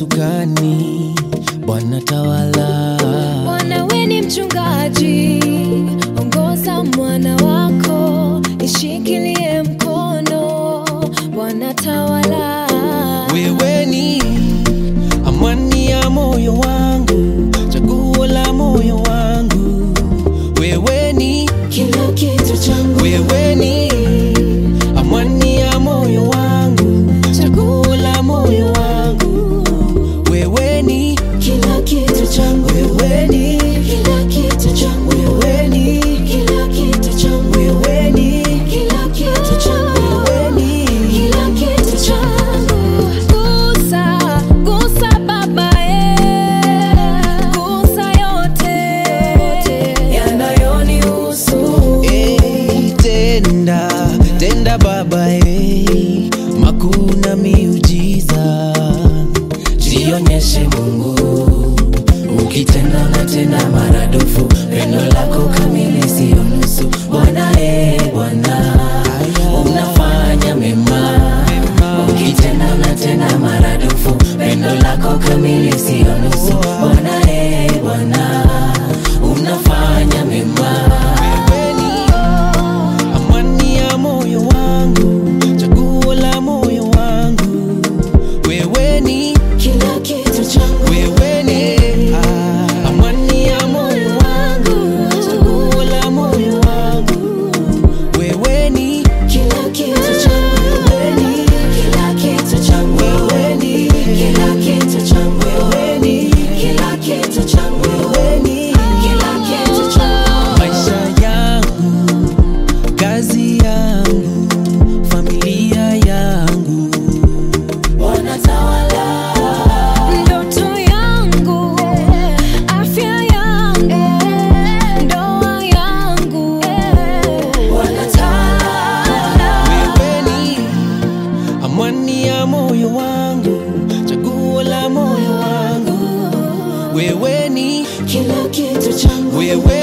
usukani, Bwana tawala. Bwana we ni mchungaji, ongoza mwana wako, ishikilie mkono, Bwana tawala. Wewe ni amani ya moyo wangu, chaguo la moyo wangu. Wewe ni Kila kitu changu, wewe ni amani ya moyo wangu, chaguo la moyo wangu. Wewe ni kila kitu changu, wewe ni kila kitu changu, wewe ni kila kitu changu, wewe ni kila kitu changu. wewe ni Kila kitu changu gusa, gusa Baba, eh, gusa yote yanayonihusu. Eh, tenda tenda Baba eh, makuu na miujiza, jionyeshe Mungu ukitenda na tena maradufu, pendo lako kamili sio nusu. Bwana eh, Bwana unafanya mema, ukitenda na tena maradufu, pendo lako kamili sio nusu. Bwana eh, Bwana unafanya mema. Wewe ni amani ya moyo wangu, chaguo la moyo wangu. Wewe ni Kila kitu changu, wewe ni ah, amani ya moyo wangu, chaguo la moyo wangu. Wewe ni kila kitu changu, wewe ni kila kitu changu, wewe ni kila kitu changu, wewe ni kila kitu changu, wewe ni kila kitu changu. maisha yangu, kazi yangu, familia yangu. Wanatawala ndoto yangu, afya yangu, ndoa yangu. Wanatawala Wewe ni amani ya moyo wangu, chaguo la moyo wangu. Wewe ni kila kitu changu, wewe